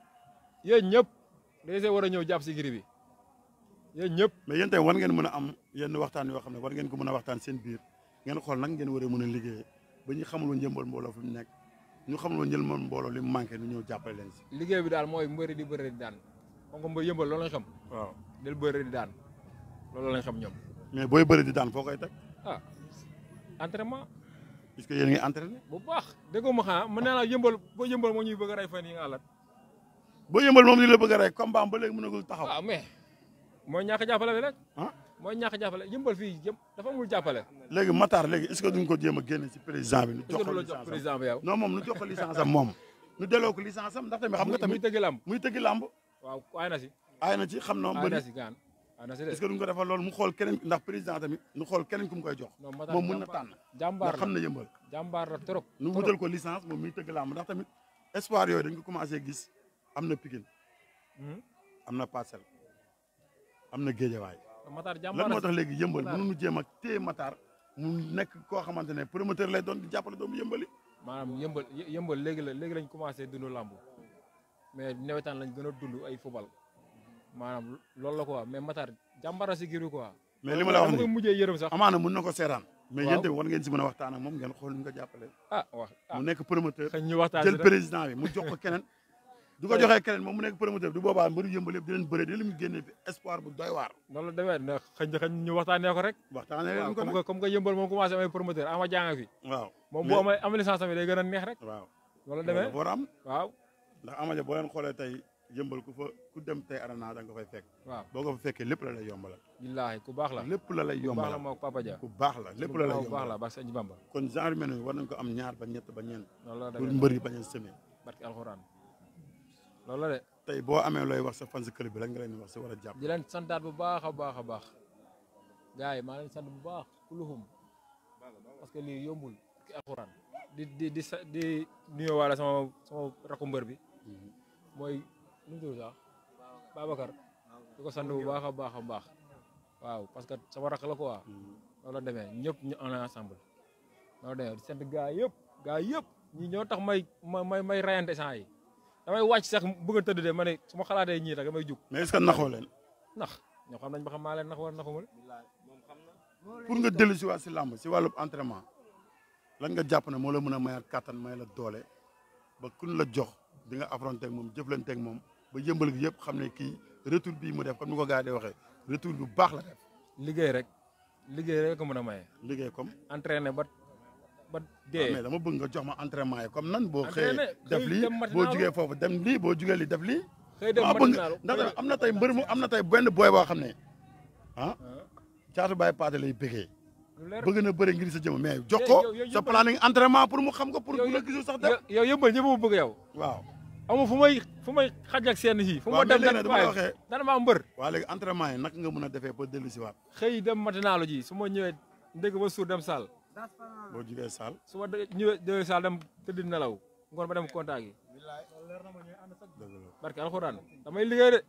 yéen ñëpp dañu see war a ñëw jàpp si écurie bi yéen ñëpp mais yéen tamit war ngeen mën a am yenn waxtaan yoo xam ne war ngeen ko mën a waxtaan seen biir ngeen xool nag ngeen war a mën a liggéeyee ba ñu xamul woon yëmbal mbooloo fi mu nekk ñu xamul woon yëmbal mbooloo li mu manqué ñu ñëw jàppale leen si liggéey bi daal mooy mbëri di bëri di daan xam nga mbër yëmbal loolu lañ xam waaw del bëri di daan loolu lañ xam ñoom mais booy bëri di daan foo koy teg ah entraînement puisque yéen a ngi entraîné bu baax déggoo ma xanaa mën naa la yëmbal boo yëmbal moo ñuy bëgg a rey fan yi nga àllat boo yëmbal moom li la bëgg a rey combat am ba léegi mënagul taxaw waaw mais mooy ñàkk jàppale bi rek ah mooy ñàkk jàppale yëmbal fii yëpp dafa amul jàppale léegi Matar léegi est-ce que duñ ko jéem a génne si président bi nu est-ce jox que ko du la jox licence am président bi yow non moom nu jox ko licence am moom nu delloo ko licence am ndax tamit xam nga muy tamit tëgg lamb muy tëggi làmb waaw aay na si aay na ci xam na aay bëri na si gaan aay na si de est-ce que duñ ko defal loolu mu xool keneen ndax président tamit nu xool keneen ku mu koy jox non Matar moom mën na jàmbaar- tànn jàmbaar ndax xam la na yëmbal jàmbaar la trop nu trop. wutal ko licence moom miy tëgg làmb ndax tamit espoir yooyu dañ ko commencé gis am na Pikine Mhm. am na Parcelles am na Géejawaay Matar lan jàmbaar moo tax léegi yëmbal Matar. mënuñu jéem a téye Matar mu nekk koo xamante ne promoteur lay doon di jàppale doomu yëmbali maanaam yëmbal yë- yëmbal léegi la léegi lañ commencé dund làmb mais nawetaan lañ gën a dund ay football maanaam loolu la quoi mais Matar jàmbaar si giru quoi. mais li ma la wax dama koy nii mujjee yërëm sax. amaana mun na ko seetaan mais Waaw. yéen tamit war ngeen si mën a waxtaan ak moom ngeen xool ñu nga jàppale ah wax ah mu nekk promoteur xëy ñu waxtaan jël si rek. président bi mu jox ko keneen du ko joxee keneen moom mu nekk promoteur du boobaa mbëru yëmbal yëpp di leen bëre di leen génne fi espoir bu doy waar noonu la demee ne xëy na xëy ñu waxtaanee ko rek. waxtaanee waaw leen ko comme nag que comme que yëmbal moom commencé amay promoteur ama jàng fi. waaw moom Mais- bu amee am licence tamit day gën a neex rek. waaw noonu la loolu demee dafa war a am waaw ndax amaja boo leen xoolee tey yëmbal ku fa ku dem tey arena da nga ko fay fekk waaw boo ko fa fekkee lépp la lay yombalal billaahi ku baax la. lépp la lay ku baax la yombalal moo Papa Dia. ku baax la lépp la lay ku baax la yombalal baax sëñ Bamba. kon genre yu mel noonu war nañ ko am ñaar ba ñett ba ñeent noonu la pour demee mbër yi bañ a semé barki alxuraan loolu la de. tey boo amee looy wax sa fans club bi lan nga leen di wax sa war a jàpp di leen santaat bu baax a baax a baax gars yi maa leen sant bu baax kuluhum parce que lii yombul ki alxuraan di di di sa di nuyoo waale sama sama rakku mbër bi mooy nu mu tudd sax Babacar di ko sant bu baax a baax a baax waaw parce que sama rakk la quoi loolu la demee ñëpp ñu en ensemble loolu la demee di sant gars yëpp gars yëpp ñi ñoo tax may ma may may rayante sant yi damay wàcc sax bëgg a tëdd de ma ne su ma xalaatee ñii rek damay jug mais est ce que naxoo leen nax ñoo xam nañ ba xam maa leen nax war naxuma leen pour nga dellu si waat si làmb si wàllu entraînement lan nga jàpp ne moo la mën a mayaat kàttan may la doole ba kun la jox di nga affronter ak moom jëflante ak moom ba yëmbal gi yëpp xam ne kii retour bii mu def comme ni ko gars yi di waxee retour bu baax la def liggéey rek liggéey rek ko mën a maye liggéey comme entraîné ba ba mais dee dama bëgg nga jox ma entraînement yi comme nan boo xëyee Entraîné, def xëy lii dem boo matinaalu. jugee foofu dem lii boo jugee lii def lii xëy dem maa bëgg matinaalu ndax am na tey mbër mu am na tey benn booy boo xam ne ah caatu baay paate lay bëggee lu leer bëgg na bëre ngir sa jëm mais jox yow- ko yow- yow sa yëppal- planning entraînement pour mu xam ko pour yow- bu la gisul sax def yow yow yëmbal ñëpp ma bëgg yow waaw amu fu may fu may xaj ak seen fii fu waaw ma dem mais léegi dan nag dama la waxee dana maa mbër waa léegi entraînement yi naka nga mën a defee ba dellu si waat xëy dem matinaalu ji su ma ñëwee ndégg ba suur dem saal boo jugee saal su ma de- ñëwee ñëwee saal dem tëdd nelaw ngoon ba dem contact yi dëgg la barke alxuraan damay liggéey de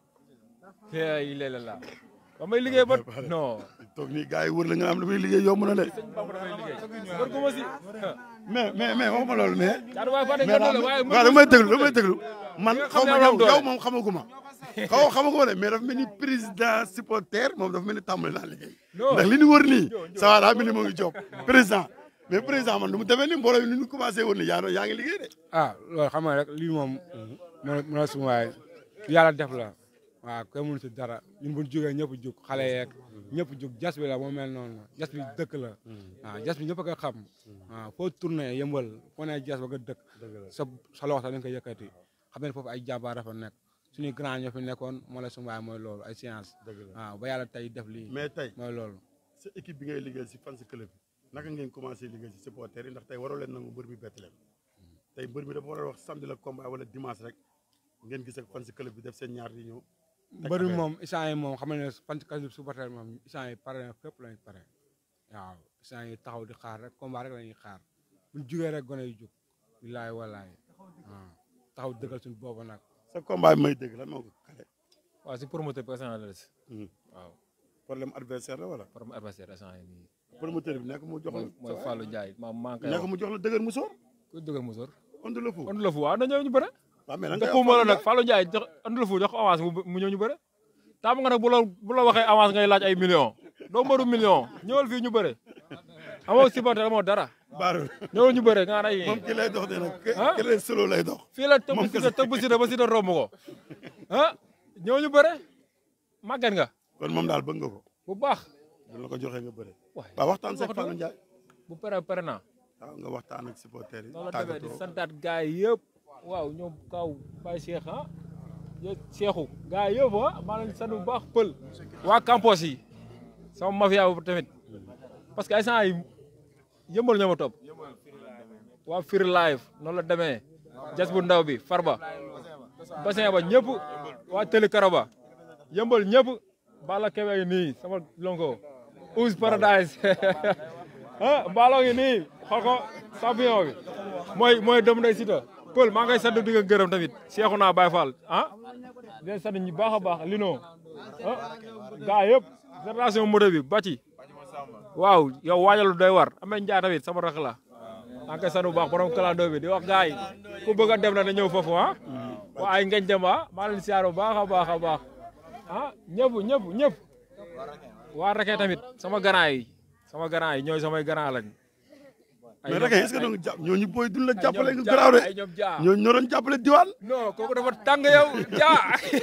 fey léeg la damay liggéey ba non toog nii gars yi wër la nga am lu muy liggéey yomb na de sëñ Bamba damay liggéey mbër gu ma si mais mais mais waxuma loolu mais caatu waay fàtte mais nga doole waaye waaw damay déglu damay déglu man nga xaw xam ne ma am yow doole. yow moom xamaguma xaw xamaguma de mais dafa mel ni président supporter moom dafa mel ni tàmbali naa liggéey Non. ndax li ñu wër nii ça va daa mel ni moo ngi job président mais président man du mu demee ni mbooloo yi ni ñu commencé woon ni yaa yaa ngi liggéey de ah loolu xam nga rek lii moom mën mën a suma waay yàlla def la waaw kenn mënu si dara ñun bu ñu jógee ñëpp jug xale yeeg ñëpp jug jas bi la moo mel noonu la jas bi dëkk la waaw jas bi ñëpp a ko xam waaw foo tourné yëmbal foo nee jas ba nga dëkk sa sa loxo sax dañ ko yëkkati xam ne foofu ay jàmbaar dafa nekk suñuy grand ñoo fi nekkoon moo la suma waay mooy loolu ay science waaw ba yàlla tey def lii mais tey mooy loolu sa équipe bi ngay liggéey si fan si club bi naka ngeen commencé liggéey si supporter yi ndax tey waroo leen nangu mbër mi bett leen tey mbër mi dafa war a wax samedi la combat wala dimanche rek ngeen gis ak fan si club bi def seen ñaar di ñëw mbër mi moom isaan yi moom xam ne fan kasi supporter moom isaan yi pare na fépp lañ pare waaw isaan yi taxaw di xaar rek combat rek la ñuy xaar buñ jugee rek gone yu jug bilaay walaay waaw taxaw dëggal suñu boobu nag sa combat bi may dégg lan moo ko kale waaw si promoteur bi instant la des waaw problème adversaire la wala problème adversaire instant yi nii promoteur bi nekk mu jox la mooy mooy Fallou Ndiaye ma maa ngi koy nekk wax mu jox la dëgër mu soor ku dëggal mu sor onde la fu andu la fu waaw na ñëw ñu bëre waaw mais lan dëpp ngay ma la nag Fallou Ndiaye jox andu la fu jox ko avance mu mu ñëw ñu bëre taamu nga nag bu la bu la waxee avance ngay laaj ay millions doo mbëru million ñëwal fii ñu bëre amoo supporter amoo dara baaru ñëwal ñu bëre nga ay moom ki lay dox de nag Ah? ki lay solo lay dox fii la tëbb moom si da tëbb si da ba si da romb ko ah ñëw ñu bëre màgget nga kon moom daal bëgg nga ko bu baax bu la ko joxee nga bëre waay waaw waxtaan seeg waxtu- Fallou Ndiaye bu pere pere naa waaw nga waxtaan ak supporter yi loolu la demee di tàggatoo santaat gars yi yëpp waaw ñoom kaw Baye Cheikh ah yo Cheikhou gars yi yëpp ah maa leen sant bu baax pël waa campus yi sama mafia bu tamit parce que ay sant yi yëmbal ñoo ma topp waa Firi Live noonu la demee jas bu ndaw bi Farba bassin ba ñëpp waa Tëli Karaba yëmbal ñëpp Bala Kebe ngi nii sama lonko Ouz Paradise ah Mbaloo ngi nii xool ko champion bi mooy mooy doomu ndey Siteu Pël maa ngay sant di nga gërëm tamit Cheikhouna Baye Fall ah di leen sant ñu baax a baax lino ah gaa yëpp génération moto bi ba ci waaw yow waajalu doy war amee njaa tamit sama rakk la maa ngi koy sant bu baax borom kalandoo bi di wax gars yi ku bëgg a dem na na ñëw foofu ah waa ay ngañ dem ah maa leen siyaar bu baax a baax a baax ah ñëpp ñëpp ñëpp waa reke tamit sama grand yi sama grand yi ñooy samay grand lañ mais rek est-ce que donc jàpp ñooñu booy duñ la jàppale nga garaaw de ay ñoom jaa ñooñu ñoo doon jàppale diwaan non kooku dafa tàng yow jaa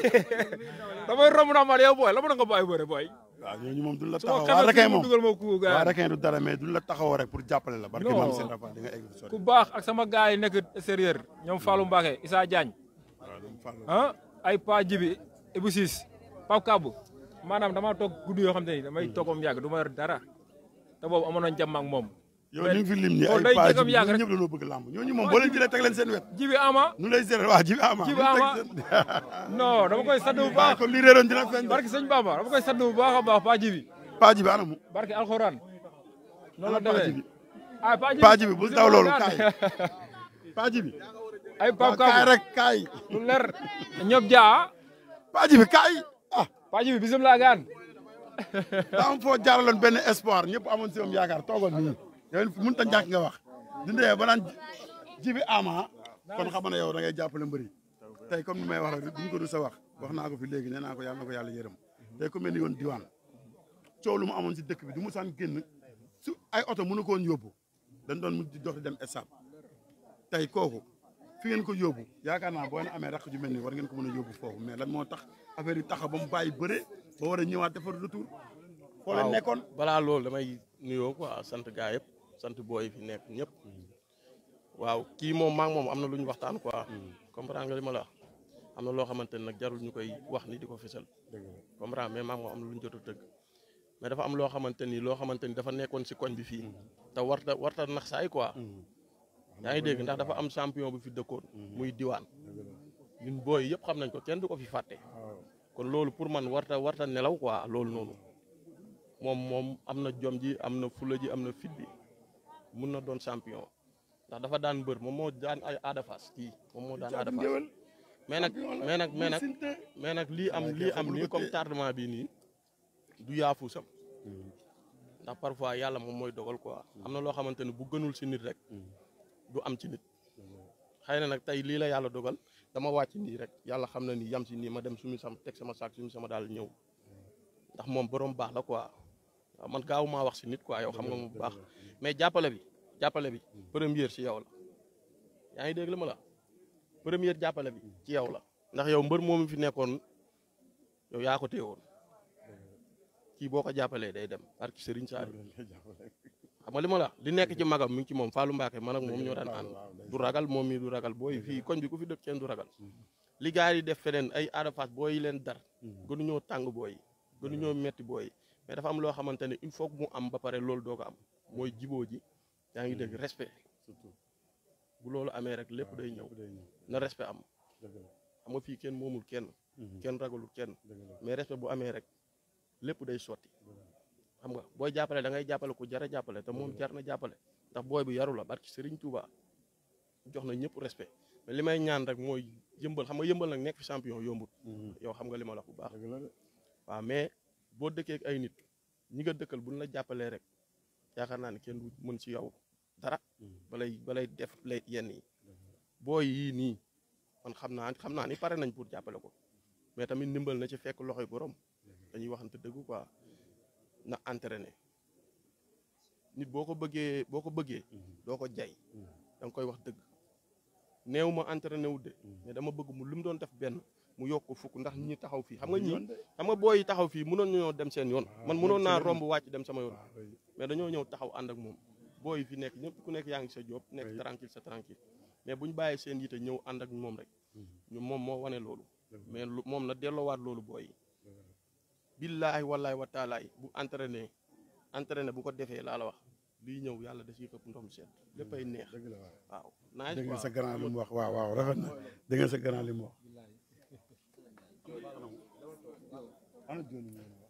damay romb naa man yow booy la mën nga bàyyi bëre booy waaw ñooñu moom duñ la su ma taxaw waa xamee rekee fu mu moom dugal ma ku waa gars rekee du dara mais duñ la taxawoo rek pour jàppale la barke Non. maam seen rafa di nga egg fu sori ku baax ak sama gars yi nekk extérieur ñoom Fallou Mbacke Issa Diagne waaw dama fàll ah ay Pa Jibi Ibou Ciss Pape Kabou maanaam damaa toog guddi yoo xam te ni damay toogam yàgg du ma yor dara te boobu amoon nañ jàmm ak moom yow ñu ngi fi lim ni loolu ay day page jëkkam yàgg rek. ñëpp dañoo bëgg làmb ñooñu moom boo leen jëlee teg leen seen wet Jibi Ama nu lay gérer waa jibi ama Jibi nu teg Ama. seen- non dama koy sant bu waaw baax kon li réeroon dina feeñ barke sëñ Bamba dama koy sant bu baax a baax Pa Jibi paa jibi anamu barke alxuraan noonu la Ana Pa demee Jibi ah Pa Jibi paa jibi bul daw loolu Bismillah. kaay paa jibi ay waaw Pape kaay Kabou rek kaay lu leer ñoom jaa paa jibi kaay ah Pa Jibi bisimilah gaan daa am foo jaaraloon benn espoir ñëpp amoon si moom yaakaar toogoon nii yow mënut a ñàkk nga wax dindee ba naan jibi ama kon xam na yow da ngay jàppale mbëri tey comme ni may wax rek duñ ko du sa wax wax naa ko fi léegi nee naa ko yàlla na ko yàlla yërëm tey ku mel ni yoon diwaan coow lu mu amoon si dëkk bi du mu saan génn su ay oto mënu ko woon yóbbu dañ doon mujj di dox di dem estade tey kooku fi ngeen ko yóbbu yaakaar naa boo leen amee rakk ju mel nii war ngeen ko mën a yóbbu foofu mais lan moo tax affaire yi taxa ba mu bàyyi bëre ba war a ñëwaat defar retour foo leen waaw nekkoon balaa loolu damay nuyoo quoi sant gaa yëpp sant booy fi nekk ñëpp waaw kii moom maa ngi moom am na lu ñu waxtaan quoi comprendre nga li ma la wax am na loo xamante ne nag jarul ñu koy wax ni di ko fësal comprendre mais maa ngi moom am na lu ñu jot a tëgg mais dafa am loo xamante ni loo xamante ni dafa nekkoon si koñ bi fii te warta warta nax saay quoi yaa ngi dégg ndax dafa am champion bu fi dëkkoon muy diwaan ñun booy yëpp xam nañ ko kenn du ko fi fàtte kon loolu pour man warta warta nelaw quoi loolu noonu moom moom am na jom ji am na fula ji am na fit bi mun na doon champion ndax dafa daan mbër moom moo daan ay Ada Fass kii moom moo daan Ada Fass mais nag mais nag mais nag mais nag lii am lii am nii comme tardement bi nii du yaafusam ndax parfois yàlla moom mooy dogal quoi am na loo xamante ne bu gënul si nit rek du am ci nit xëy na nag tey lii la yàlla dogal dama wàcc nii rek yàlla xam na ni yam si nii ma dem sumi sam teg sama saak sumi sama daal ñëw ndax moom borom baax la quoi waaw man gaaw maa wax si nit quoi yow xam nga moom bu baax mais jàppale bi jàppale bi première si yow la yaa ngi dégg la ma la première jàppale bi ci yow la ndax yow mbër moomu fi nekkoon yow yaa ko téewoon kii boo ko jàppalee day dem barki Serigne Saliou xam nga li ma la wax li nekk ci magam mi ngi ci moom Fallou Mbacke man ak moom ñoo daan ànd du ragal moom mi du ragal booy fii koñ bi ku fi dëkk kenn du ragal li gars yi def feneen ay Ada Fass booy yi leen dar gënuñoo tàng booy yi gënuñoo metti booy yi mais dafa am loo xamante ne il faut que mu am ba pare loolu doo ko am mooy jiboo ji yaa ngi dégg respect bu loolu amee rek lépp day ñëw na respect am xam nga fii kenn moomul kenn kenn ragalul kenn mais respect bu amee rek lépp day sotti xam nga booy jàppale da ngay jàppale ku jar a jàppale te moom jar na jàppale ndax booy bu yaru la barki Serigne Touba jox na ñëpp respect mais li may ñaan rek mooy yëmbal xam nga yëmbal nag nekk fi champion yombut yow xam nga li ma la wax bu baax waaw mais boo dëkkee ak ay nit ñi nga dëkkal buñ la jàppalee rek yaakaar naa ne kenn du mën ci yow dara balay balay def lay yenn yi booy yii nii man xam naa xam naa ni pare nañ pour jàppale ko mais tamit ndimbal na ci fekk loxoy borom dañuy waxante dëgg quoi na entraîné nit boo ko bëggee boo ko bëggee doo ko jay da nga koy wax dëgg néew ma entraîné wu de mais dama bëgg mu li mu doon def benn mu yokk ko fukk ndax ñi taxaw fii xam nga ñi xam nga booy yi taxaw fii mënoon ñoo dem seen yoon man mënoon naa romb wàcc dem sama yoon mais dañoo ñëw taxaw ànd ak moom booy yi fi nekk ñëpp ku nekk yaa ngi sa job nekk tranquille sa tranquille mais bu ñu bàyyee seen yite ñëw ànd ak moom rek ñu moom moo wane loolu mais lu moom na delloowaat loolu booy yi billaahi wallaahi wa taalaay bu entraîné entraîné bu ko defee laa la wax lii ñëw yàlla da ciy këpp ndoom seet léppay neex waaw naaj dégg nga sa grand li mu wax waaw waaw rafet na dégg nga sa grand li mu wax ana Joni ngeen wax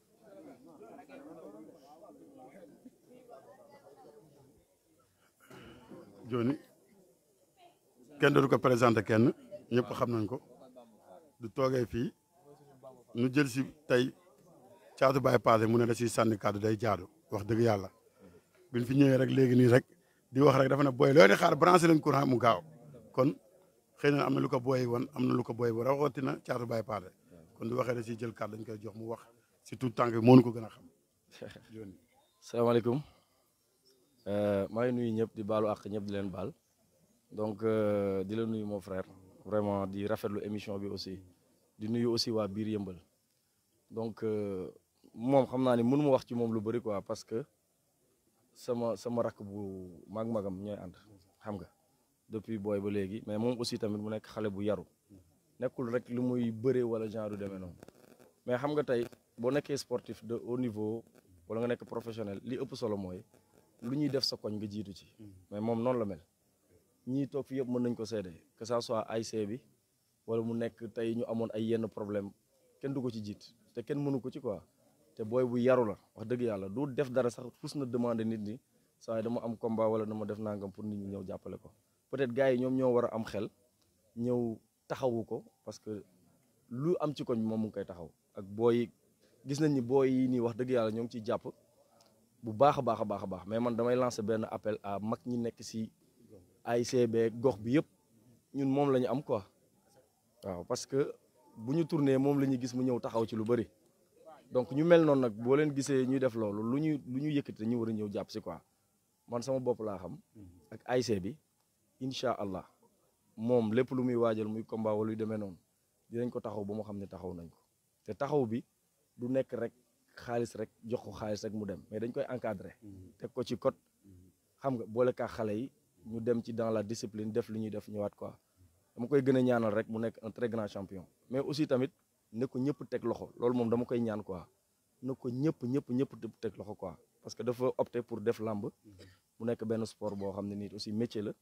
Joni kenn dootu ko présenté kenn ñëpp xam nañ ko du toogee fii nu jël si tey caatu Baye Pathé mu ne da ciy sànni kàddu day jaadu wax dëgg yàlla biñ fi ñëwee rek léegi nii rek di wax rek dafa ne booy loo di xaar branché leen courant mu gaaw kon xëy na am na lu ko booy woon am na lu ko booy woon rawatina caatu Baye Pathé kon du waxee da ciy jël kàddu dañ koy jox mu wax si tout tànk bi moo ñu ko gën a xam. salaamaaleykum maa ngi nuyu ñëpp di baalu àq ñëpp di leen baal donc di la nuyu mon frère vraiment di rafetlu émission bi aussi di nuyu aussi waa biir yëmbal donc moom xam naa ni mënu ma wax ci moom lu bëri quoi parce que sama sama rakk bu mag-magam ñooy ànd xam nga depuis booy ba léegi mais moom aussi tamit mu nekk xale bu yaru nekkul rek lu muy bëree wala genre du demee noonu mais xam nga tey boo nekkee sportif de haut niveau wala nga nekk professionnel li ëpp solo mooy lu ñuy def sa koñ nga jiitu ci mais moom noonu la mel ñii toog fi yëpp mën nañ ko seede que ça soit AIC bi wala mu nekk tey ñu amoon ay yenn problème kenn du ko ci jiit te kenn mënu ko ci quoi te booy bu yaru la wax dëgg yàlla du def dara sax fus na demander nit ñi saa dama am combat wala dama def nangam pour nit ñi ñëw jàppale ko peut-être gars yi ñoom ñoo war a am xel ñëw taxawu ko parce que lu am ci koñ moom mu ngi koy taxaw ak booy gis nañ ni booy yi nii wax dëgg yàlla ñoo ngi ciy jàpp bu baax a baax a baax a baax mais man damay lancer benn appel à mag ñi nekk si AICB gox bi yëpp ñun moom la ñu am quoi waaw parce que bu ñu tourné moom la ñuy gis mu ñëw taxaw ci lu bëri donc ñu mel noonu nag boo leen gisee ñuy def loolu lu ñu lu ñu yëkkati dañu war a ñëw jàpp si quoi man sama bopp laa xam ak AIC bi incha allah moom lépp lu muy waajal muy combat wala luy demee noonu dinañ ko taxaw ba mu xam ne taxaw nañ ko te taxaw bi du nekk rek xaalis rek jox ko xaalis rek mu dem mais dañ koy encadrer teg ko ci code xam nga boole kaa xale yi ñu dem ci dans la discipline def li ñuy def ñëwaat quoi dama koy gën a ñaanal rek mu nekk un très grand champion mais aussi tamit ne ko ñëpp teg loxo loolu moom dama koy ñaan quoi ne ko ñëpp ñëpp ñëpp teg loxo quoi parce que dafa opté pour def làmb mu nekk benn sport boo xam ne nii aussi métier la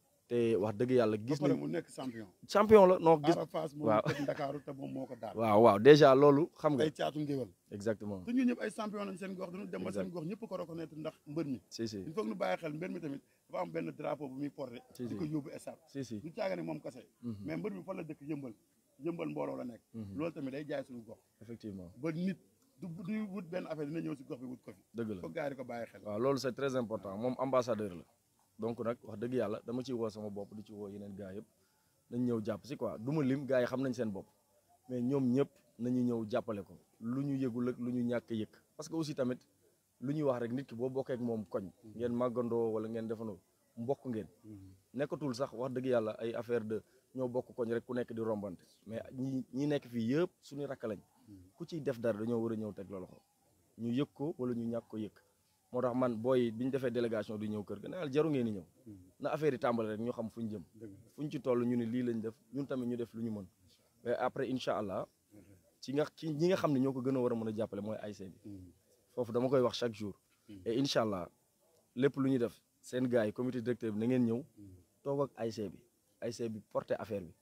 te wax dëgg yàlla gis nañ mu nekk champion. champion la non gis Ada Fass moom waaw. teg Ndakaaru te moom moo ko daal. waaw waaw déjà loolu xam nga ay caatu ngéwél exactement te ñun ñëpp ay champion lañ seen gox dañu dem ba seen gox ñëpp ko reconnaître ndax mbër mi si si il faut que ñu bàyyi xel mbër mi tamit dafa am benn drapeau bu muy porté Si, di si. ko yóbbu stade si si du caaga ne moom kese mais mbër mi fa la dëkk yëmbal yëmbal mbooloo la nekk loolu tamit day jaay suñu gox effectivement ba nit du du wut benn affaire dina ñëw si gox bi wut ko fi dëgg la foog gars yi di ko bàyyi xel waaw loolu c'est très important moom ambassadeur la donc nag wax dëgg yàlla dama ciy woo sama bopp di ci woo yeneen gars yëpp nañ ñëw jàpp si quoi du ma lim gars yi xam nañ seen bopp mais ñoom ñëpp nañu ñëw jàppale ko lu ñu yëgul ak lu ñu ñàkk a yëg parce que aussi tamit lu ñuy wax rek nit ki boo bokkee ak moom koñ ngeen màggandoo wala ngeen defandoo mbokk ngeen nekkatul sax wax dëgg yàlla ay affaire de ñoo bokk koñ rek ku nekk di rombante mais ñi ñi nekk fii yëpp suñu rakk lañ ku ciy def dara dañoo war a ñëw teg la loxo ñu yëg ko wala ñu ñàkk ko yëg moo tax man booy bi ñu defee délégation di ñëw kër ga neel jaru ngeen di ñëw na affaire yi tàmbale rek ñu xam fu ñu jëm fu ñu ci toll ñu ne lii lañ def ñun tamit ñu def lu ñu mën mais après incha allah ci nga ci ñi nga xam ne ñoo ko gën a war a mën a jàppale mooy AIC bi foofu dama koy wax chaque jour et incha allah lépp lu ñu def seen gars yi comité directeur bi na ngeen ñëw toog ak AIC bi AIC bi porter affaire bi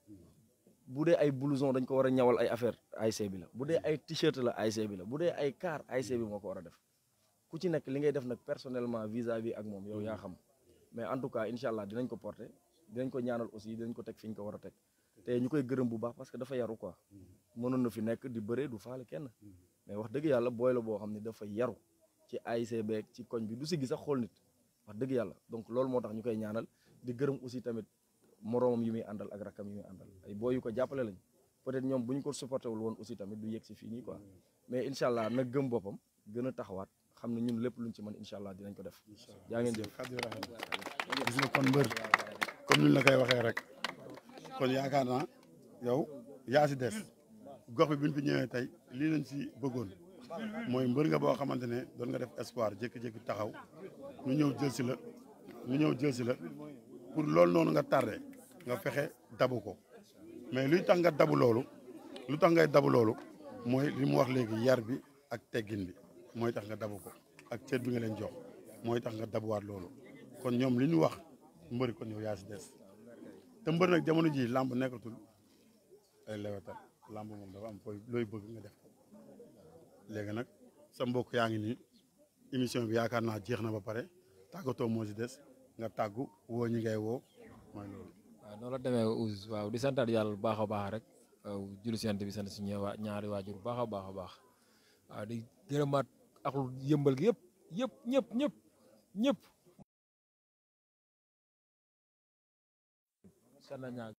bu dee ay blouson dañ ko war a ñawal ay affaire AIC bi la bu dee ay t-shirt la AIC bi la bu dee ay car AIC bi moo ko war a def ku ci nekk li ngay def nag personnellement vis-à-vis ak moom yow yaa xam mais en tout cas incha allah dinañ ko porter dinañ ko ñaanal aussi dinañ ko teg fi ñu ko war a teg te ñu koy gërëm bu baax parce que dafa yaru quoi mënoon na fi nekk di bëree du faale kenn mais wax dëgg yàlla booy la boo xam ne dafa yaru ci AIC beeg ci koñ bi du si gis sax xool nit wax dëgg yàlla donc loolu moo tax ñu koy ñaanal di gërëm aussi tamit moroomam yi muy àndal ak rakkam yi muy àndal ay booy yu ko jàppale lañ peut-être ñoom bu ñu ko supporté wul woon aussi tamit du yegg si fii nii quoi mais incha allah nag gëm boppam gën a taxawaat xam ne ñun lépp luñ ci mën incha allah dinañ ko def jaa ngeen jëf Xaddi rafet na. gis nga kon mbër comme ni ñu la koy waxee rek kon yaakaar naa yow yaa si des gox bi bi ñu fi ñëwee tey lii lañ si bëggoon mooy mbër nga boo xamante ne doon nga def espoir jékki-jékki taxaw ñu ñëw jël si la ñu ñëw jël si la pour loolu noonu nga tardé nga fexe dabu ko mais luy tax nga dabu loolu lu tax ngay dabu loolu mooy li mu wax léegi yar bi ak teggin bi mooy tax nga dabu ko ak cër bi nga leen jox mooy tax nga dabuwaat loolu kon ñoom li ñu wax mbëri kon yow yaa si des te mbër nag jamono ji làmb nekkatul ay lewetal làmb moom dafa am koy looy bëgg nga def ko léegi nag sa mbokk yaa ngi nii émission bi yaakaar naa jeex na ba pare tàggatoo moo si des nga tàggu woo ñi ngay woo mooy loolu waaw noonu la demee Ouz waaw di santaat yàlla bu baax a baax rek waaw julli si yant bi sant si ñëwa ñaari waajur bu baax a baax a baax waaw di gërëmaat ak lu yëmbal gi yëpp yëpp ñëpp ñëpp ñëpp sana ñaag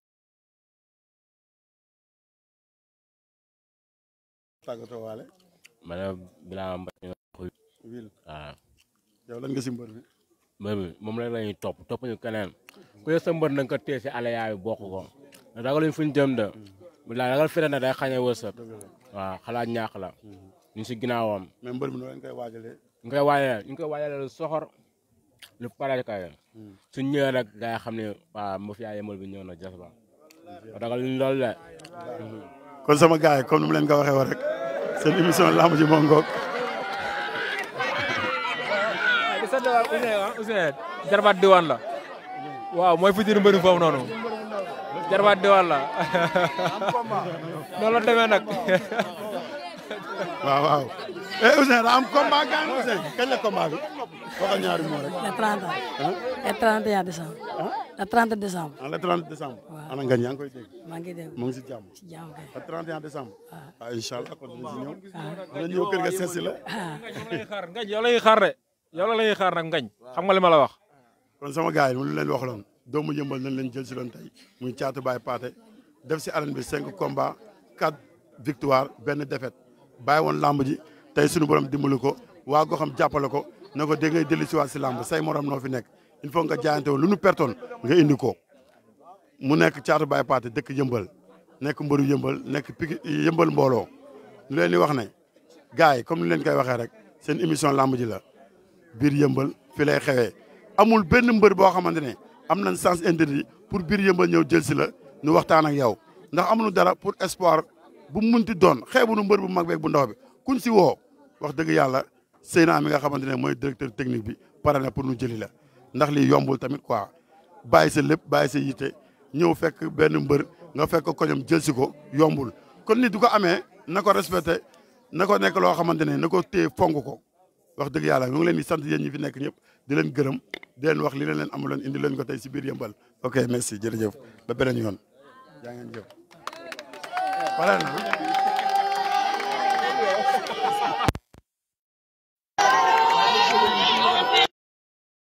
tàggatoo waale ma ne Birama Mbaye wil waaw yow lan nga si mbër bi mbër mi moom rek la ñuy topp topp ñu keneen ku ne sa mbër na nga ko téye si alaya bi bokk ko ragaluñ fu ñu jëm de bilaay ragal fere na day xañe wërsëg waaw xalaat ñaax la ñu si ginnaawam mais mbër bi noo leen koy waajalee ñu koy waajalee ñu koy waajalee lu soxor lu pare kay suñ ñëwee rek gaa yi xam ne waaw ma fi yaa yemal bi ñëw na jas ba ragaluñ loolu de kon sama gars yi comme ni mu leen ko waxee woon rek seen émission lamb ji moo ngoog di sant waa Ousseyn ah Ousseyn jarbaat diwaan la waaw mooy futur mbëri foofu noonu jarbaat diwaan la noonu la demee nag waaw waaw eh Ousseyn daa am combat gaan Ousseyn kañ la combat bi waxal ñaari moo rek Le 30 le 31 décembre. Le 30 décembre. en le 30 décembre ana ngañ yaa ngi koy dégg maa ngi dégg mu ngi si jàmm ci jàmm kay. le 31 décembre ah incha allah kon dina si ñëw dina ñëw kër ga seet si la xaar ngañ yow la ñuy xaar de yow la ñuy xaar nag ngañ xam nga li ma la wax kon sama gars yi mu lu leen wax loon doomu yëmbal nañ leen jël si loon tey muy caatu baay paate def si arène bi cinq combats quatre victoire benn défaite bàyyi woon lamb ji tey suñu borom dimbali ko waa goo xam jàppale ko na ko dégg ngay dellu si waat si lamb say morom noo fi nekk il faut nga jaayante woon lu nu pertoon nga indi ko mu nekk caatu baay paate dëkk yëmbal nekk mbëru yëmbal nekk piki yëmbal mbooloo ñu leen di wax ne gars yi comme ni leen koy waxee rek seen émission lamb ji la biir yëmbal fi lay xewee amul benn mbër boo xamante ne am nañ sens interdit pour biir yëmbal ñëw jël si la ñu waxtaan ak yow ndax amuñu dara pour espoir bu mu munti doon xeebuñu mbër bu mag beeg bu ndaw bi kuñ si woo wax dëgg yàlla Seyna mi nga xamante ne mooy directeur technique bi pare na pour ñu jëli la ndax lii yombul tamit quoi bàyyi sa lépp bàyyi sa yite ñëw fekk benn mbër nga fekk ko ñoom jël si ko yombul kon nit du ko amee na ko respecté na ko nekk loo xamante ne na ko téye fonk ko wax dëgg yàlla ñu ngi leen di sant yéen ñi fi nekk ñëpp di leen gërëm di leen wax li leen leen amuloon indi leen ko tey si biir yëmbal ok merci jërëjëf ba beneen yoon jaa ngeen jëf pare na